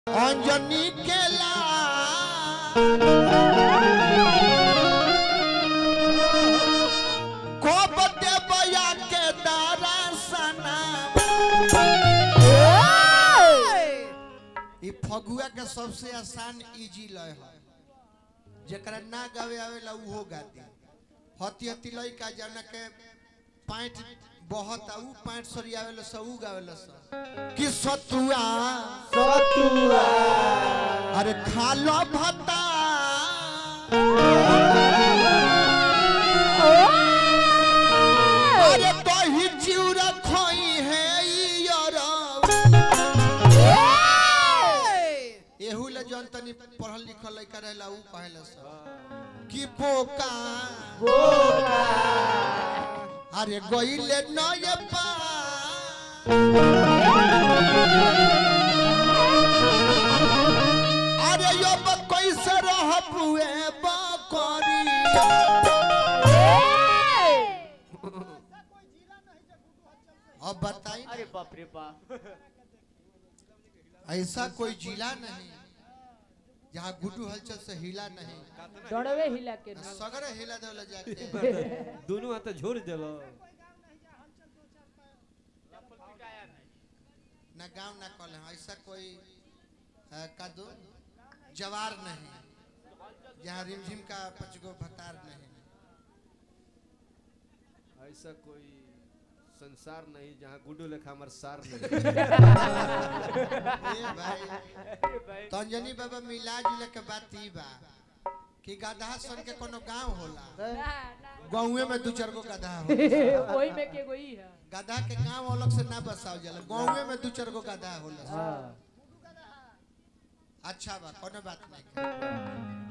अंजनी केला को बते बया के दारा सना ई फगुआ के सबसे आसान इजी लय है जेकरा ना गावे आवेला उहो गाती हती हती लइका जौना के पैंट बहुत आ ऊ पैंट सरियावेला स ऊ गावेला स कि सतुआ सतुआ अरे खा लो भत्ता अरे दही चिउरा खोई है ई अरब। एहू ले जौन तनी पढ़ल लिखल लइका रहेला ऊ कहेला स कि बोका बोका अरे गइले नय पा अरे यो बा कैसे रह बुए बकरी अब बताई अरे बाप रे बाप ऐसा कोई जिला नहीं जहाँ गुड्डू हलचल से हिला नहीं दौड़वे हिला के ना। सगरे हिला देवला जाते हैं। दोनों हाथ झोर दिलो ना गांव ना कल है ऐसा कोई अ, का दो जवार नहीं जहाँ रिमझिम का पचगो भतार नहीं ऐसा कोई संसार नहीं जहाँ गुड्डू लेखा हमार सार नहीं ए भाई अरे भाई तंजनी बाबा मिला जुले के बात ई बा कि गधा सन के कोनो गांव होला ना, ना। गांवे में दू चार गो गधा होला वही में के गोई है गधा के गांव अलग से ना बसाव जाला गांवे में दू चार गो गधा होला अच्छा बा कोनो बात नहीं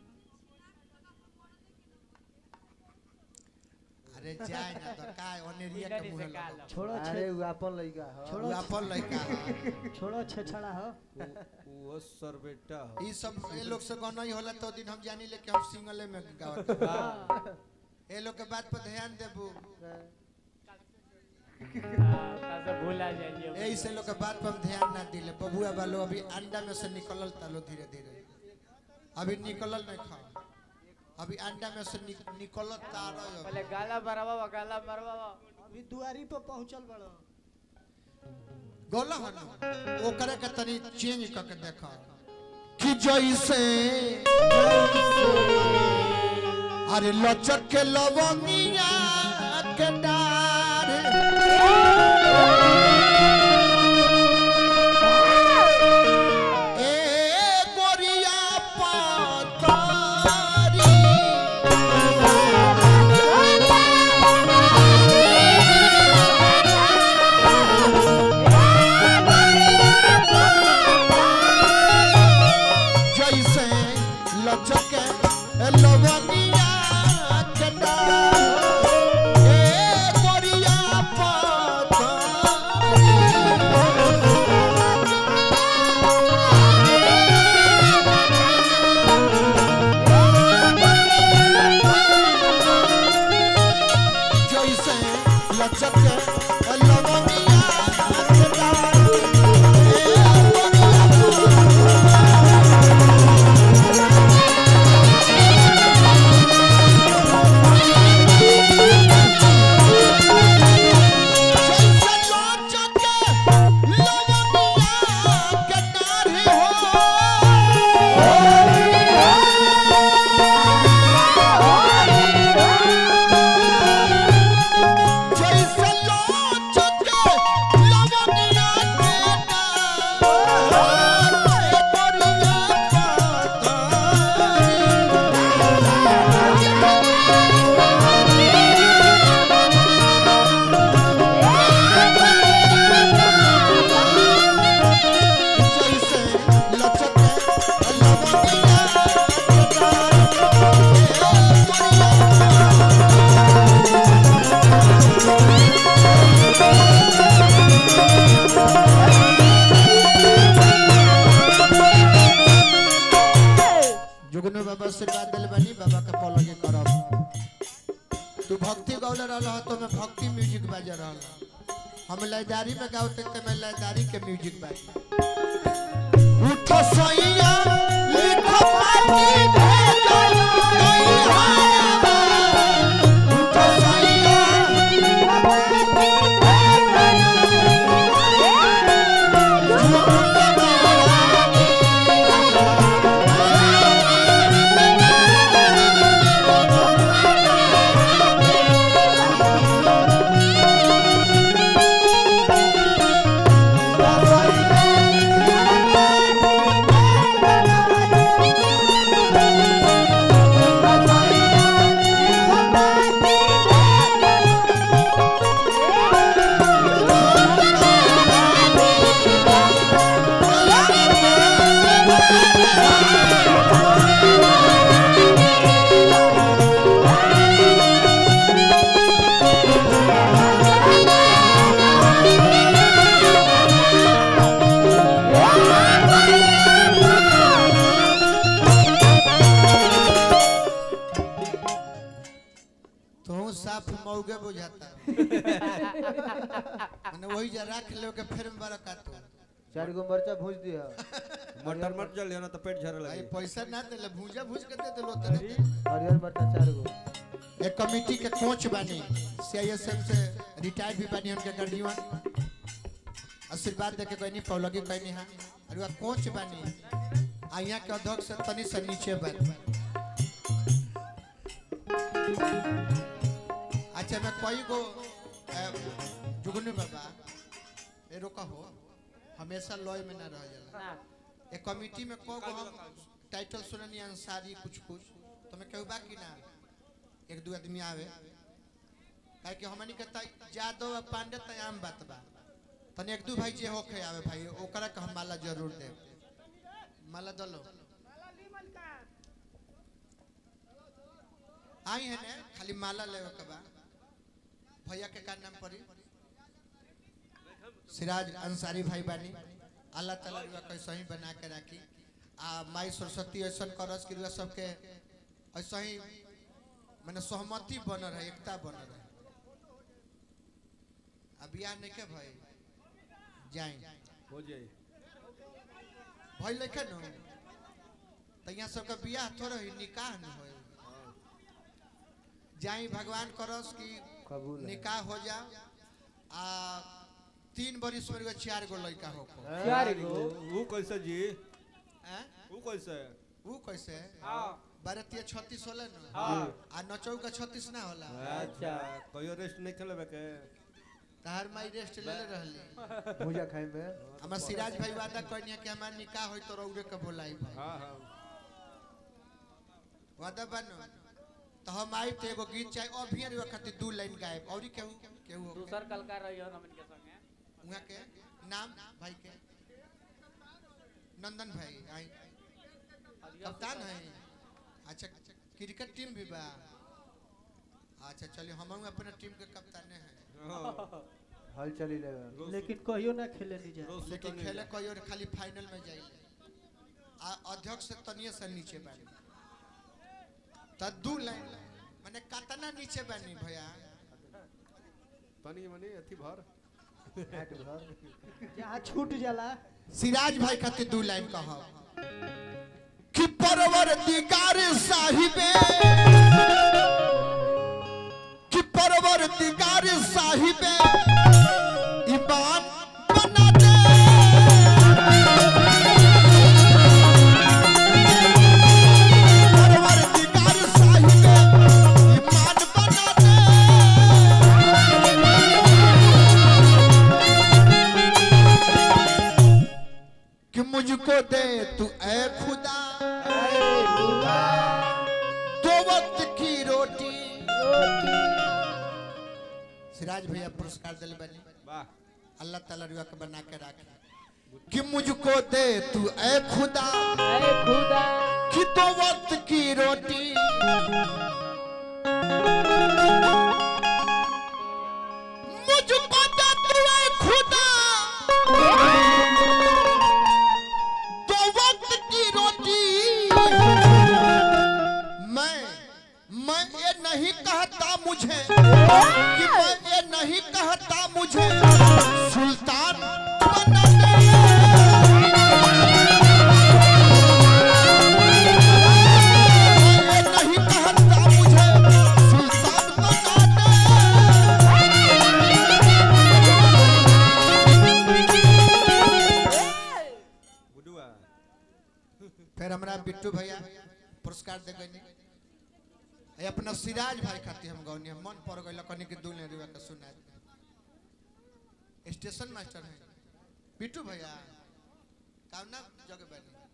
अरे जाए ना तो का ओनेरिया के मुंह से का लगा लो। छोड़ो अरे छे उ अपन लइका ह छोड़ो अपन लइका छोड़ो छेछड़ा हो वो सर बेटा हो ई सब ए लोग से गाना ही होला तो दिन हम जानी ले कि हम सिंगले में गावत ए लोग के बात पर ध्यान देबू हाँ, ताजा भूला जाइए यही से लोग के बात पर हम ध्यान ना दिले बबुआ वालो अभी अंडा में से निकलल तालो धीरे धीरे अभी निकलल नहीं खा अभी अंडा में से निक, निकलल तारो पहले गाला मरवा गाला मरवा अभी दुआरी पर पहुंचल बड़ो गोला हन ओकरे के तनी चेंज क के देखा कि जैसे अरे लचक के लवंगिया के डार ए गोरिया पातारी जैसे लचक लवंगिया के डार ए गोरिया पातारी जैसे लचक लवंगिया के डार ए गोरिया जैसे लचक लवंगिया के डार जैसे लचक लवंगिया के डार ए गोरिया पातारी जैसे लचक लवंगिया के डार ए गोरिया जुगनू बाबा आशीर्वाद दिल बनी बाबा के पलगे करब तू भक्ति गौले रहा तो मैं भक्ति म्यूजिक बजा रहा हम लयदारी में गाओ ते मैं लयदारी के म्यूजिक बाजी उठो सैया लिखो पाती भेजो नैहावा उठो सैया लिखो पाती तो साफ मौगे बुझाता मैंने वही जा रख लो के फिर में बरका तो चार गो मरचा भूज दिया मटर मत जल ना तो पेट झरे भाई लगे पैसा ना देले भूजा भूज के दे देलो तने हरियर मरचा चार गो एक कमेटी के कोच बनी सीआईएसएफ से रिटायर्ड भी बनी उनके गर्जीवन आशीर्वाद देके कोई नहीं पौलगी कोई नहीं हां और वह कोच बनी आ यहाँ के अध्यक्ष से तनी से नीचे बन अच्छा मैं कोई को अ, जुगनू बाबा ए रोका हो हमेशा लॉय में ना रह जाला एक कमेटी में को को हम टाइटल सुननी अंसारी कुछ कुछ तो मैं कहू बाकी ना एक दो आदमी आवे काहे कि हमनी के त यादव आ पांडे त आम बात बा तनी एक दू भाई जे होखे आवे भाई ओकरा के हम माला जरूर दे माला दलो आई है ने खाली माला लेवे के बा भैया के का नाम पड़ी सिराज अंसारी भाई बानी अल्लाह ताला रुआ कैसे ही बना के राखी आ माई सरस्वती ऐसा करस कि रुआ सबके ऐसा ही माने सहमति बन रहे एकता बन रहे अब बियाह नहीं के भाई जाए हो जाए भाई लेखे न तो यहाँ सबका बियाह थोड़ा ही निकाह न हो जाई भगवान करस कि कबूल है। निकाह हो जा आ तीन बरिस में एगो चार गो लड़का हो चार गो वो कैसे जी हैं? वो कैसे वो कैसे हाँ बारह तिया छत्तीस होला न हाँ आ नचौ का छत्तीस ना होला अच्छा कहियो रेस्ट नहीं खेलबे के तहार माई रेस्ट ले ले रहली भूजा खाए में हमार सिराज भाई वादा कहनी कि हमार निकाह होई तो रौरे के बोलाई भाई हाँ हाँ वादा बनो तो हम आई तो एगो गीत चाहे अभी रे खातिर दू लाइन गायब और केहू केहू होके। दूसर कलकार रहियो हमन के संगे उहाँ के नाम भाई के नंदन भाई आई कप्तान है अच्छा क्रिकेट टीम भी बा अच्छा चलिए हम अपने टीम के कप्तान हैं हाँ, हल चली लेगा रोज लेकिन कहियो ना खेले नहीं जाए रोज लेकिन सुतल खेले नहीं कोई और खाली फाइनल में जाइले आ अध्यक्ष से तनिए से नीचे बानी त दू लाइन माने कतना नीचे बानी भैया तनी मनी अथी भर हाट भर जहाँ छूट जाला सिराज भाई खातिर दू लाइन कहो कि परवरदिगार साहिबे कि परवरदिगार साहिबे ईमान बना दे परवरदिगार साहिबे ईमान बना दे कि मुझको दे तू ऐ खुदा दो वक्त की रोटी सिराज भैया पुरस्कार दिल बनी वाह अल्लाह ताला रुआ के बना के रखे कि मुझको दे तू ऐ खुदा ऐ खुदा कि दो वक्त की रोटी मुझको दे तू ऐ खुदा दो वक्त की रोटी मैं मैं ये नहीं कहता मुझे कि मैं ये नहीं कहता मुझे सुल्तान बना दे फिर हमरा बिट्टू भैया पुरस्कार दे गई है अपना सिराज भाई खातिर हम गौनी मन पड़ गई कनी के दूल्हे रुआ के सुना स्टेशन मास्टर है बिट्टू भैया कावना जगह बैठे